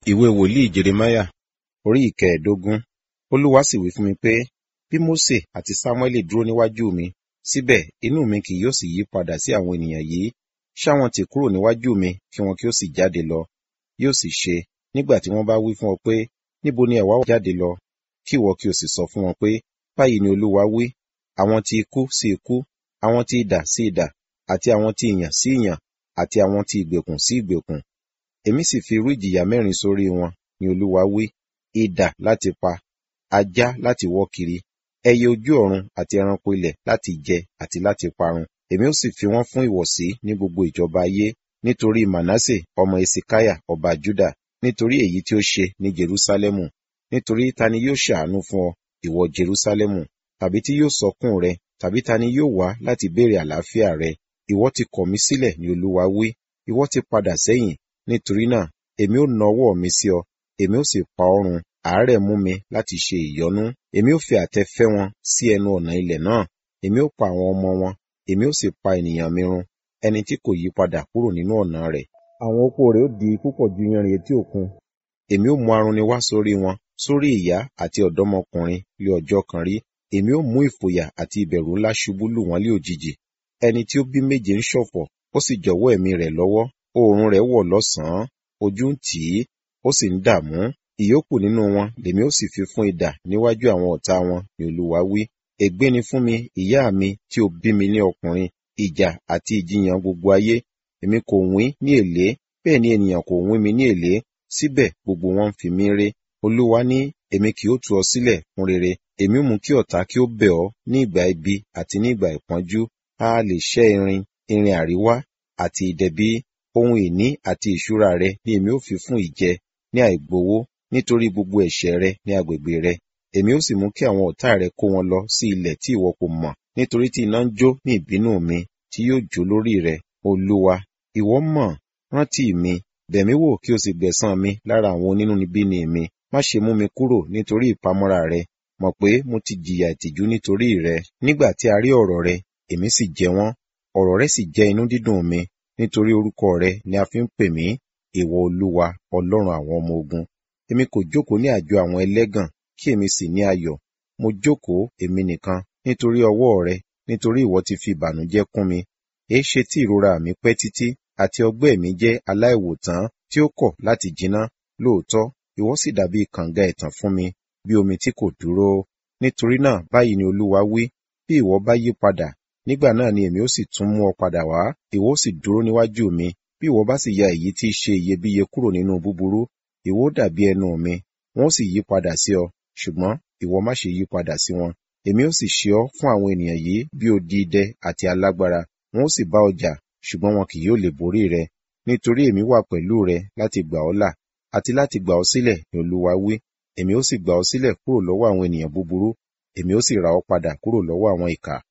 ìwé wòlíì jeremáyà orí ìkẹẹ̀ẹ́dógún olúwa sì wí fún mi pé bí mósè àti sámúẹ́lì dúró níwájú mi síbẹ̀ inú mi kì yóò sì yí padà sí àwọn ènìyàn yìí ṣá wọn tì kúrò níwájú mi kí wọn kí ó sì jáde lọ yóò sì ṣe nígbà tí wọ́n bá wí fún ọ pé níbo ni ẹ̀wá jáde lọ kí ìwọ kí o sì sọ fún wọn pé báyìí ni olúwa wí àwọn ti ikú sí ikú àwọn ti idà sí idà àti àwọn ti ìyàn sí ìyàn àti àwọn ti ìgbèkùn sí ìgbèkùn èmi sì fi irú ìjìyà mẹ́rin sórí wọn ni olúwa wí idà láti pa ajá láti wọ́ kiri ẹyẹ ojú ọ̀run àti ẹranko ilẹ̀ láti jẹ àti láti parun èmi ó sì fi wọ́n fún ìwọ̀sí ní gbogbo ìjọba ayé nítorí manasse ọmọ esikaya ọba juda nítorí èyí tí ó ṣe ní jerusalemu nítorí ta ni yóò ṣàánú fún ọ ìwọ jerusalemu tàbí tí yóò sọkún rẹ tàbí ta ni yóò wá láti béèrè àlàáfíà rẹ ìwọ ti kọ̀ mí sílẹ̀ ni olúwa wí ìwọ ti padà sẹ́yìn nítorí náà èmi ó na ọwọ́ mi sí ọ èmi ó sì pa ọ́ run àárẹ̀ mú mi láti ṣe ìyọnú èmi ó fi àtẹ fẹ́ wọn sí ẹnu ọ̀nà ilẹ̀ náà èmi ó pa àwọn ọmọ wọn èmi ó sì pa ènìyàn mi run ẹni tí kò yí padà kúrò nínú ọ̀nà rẹ̀ àwọn opó rẹ̀ ó di púpọ̀ ju iyanrìn etí òkun èmi ó mú arunni wá sórí wọn sórí ìyá àti ọ̀dọ́mọkùnrin lé ọjọ́ kan rí èmi ó mú ìfòyà àti ìbẹ̀rù ńlá ṣubú lù wọ́n lé òjijì ẹni tí ó bí méje ń ṣọ̀fọ̀ ó sì jọ̀wọ́ ẹ̀mí rẹ̀ lọ́wọ́ oòrùn rẹ̀ wọ̀ lọ́sàn-án ojú ń tì í ó sì ń dààmú ìyókù nínú wọn lèmi ó sì fi fún idà níwájú àwọn ọ̀tá wọn ni olúwa wí ègbé ni fún mi ìyá mi tí ó bí mi ní ọkùnrin ìjà àti ìjiyàn gbogbo ayé èmi kò wín ní èlé bẹ́ẹ̀ ni ènìyàn kò wín mi ní èlé síbẹ̀ gbogbo wọn ń fi mí ré olúwa ní èmi kì ó tú ọ sílẹ̀ fún rere èmi mú kí ọ̀tá kí ó bẹ̀ ọ́ ní ìgbà ibi àti ní ìgbà ìpọ́njú a lè ṣẹ́ irin irin àríwá àti ìdẹ̀bí ohun ìní àti ìṣúra rẹ ni èmi ó fi fún ìjẹ ní àìgbowó nítorí gbogbo ẹ̀ṣẹ̀ rẹ ní agbègbè rẹ èmi ó sì mú kí àwọn ọ̀tá rẹ kó wọn lọ sí ilẹ̀ tí ìwọ kò mọ̀ nítorí tí iná ń jó ní ìbínú mi tí yóò jó lórí rẹ olúwa ìwọ mọ̀ rántí mi bẹ̀mí wò kí o sì gbẹ̀san mi lára àwọn onínúnibíni mi má ṣe mú mi kúrò nítorí ìpamọ́ra rẹ mọ̀ pé mo ti jìyà ìtìjú nítorí rẹ nígbà tí a rí ọ̀rọ̀ rẹ èmi sì jẹ wọ́n ọ̀rọ̀ rẹ sì jẹ́ inú dídùn mi nítorí orúkọ rẹ ni a fi ń pè mí ìwọ olúwa ọlọ́run àwọn ọmọ ogun èmi kò jókòó ní àjọ àwọn ẹlẹ́gàn kí èmi sì ní ayọ̀ mo jókòó èmi nìkan nítorí ọwọ́ rẹ nítorí ìwọ ti fi ìbànújẹ́ kún mi èé ṣe tí ìrora mi pẹ́ títí àti ọgbẹ́ mi jẹ́ aláìwòtán tí ó kọ̀ láti jiná lóòótọ́ ìwọ sì dàbí kànga ẹ̀tàn fún mi bí omi tí kò dúró nítorí náà báyìí ni olúwa wí bí ìwọ bá yí padà nígbà náà ni èmi ó sì tún mú ọ padà wá ìwọ ó sì dúró níwájú mi bí ìwọ bá sì ya èyí tí í ṣe iyebíye kúrò nínú búburú ìwọ ó dàbí ẹnu mi wọn ó sì yí padà sí ọ ṣùgbọ́n ìwọ má ṣe yí padà sí wọn èmi ó sì ṣe ọ fún àwọn ènìyàn yìí bí odi idẹ àti alágbára wọn ó sì bá ọ jà ṣùgbọ́n wọn kì yóò lè borí rẹ nítorí èmi wà pẹ̀lú rẹ láti gbà ọ́ là àti láti gbà ọ́ sílẹ̀ ní olúwa wí èmi ó sì gbà ọ́ sílẹ̀ kúrò lọ́wọ́ àwọn ènìyàn búburú èmi ó sì rà ọ́ padà kúrò lọ́wọ́ àwọn ìkà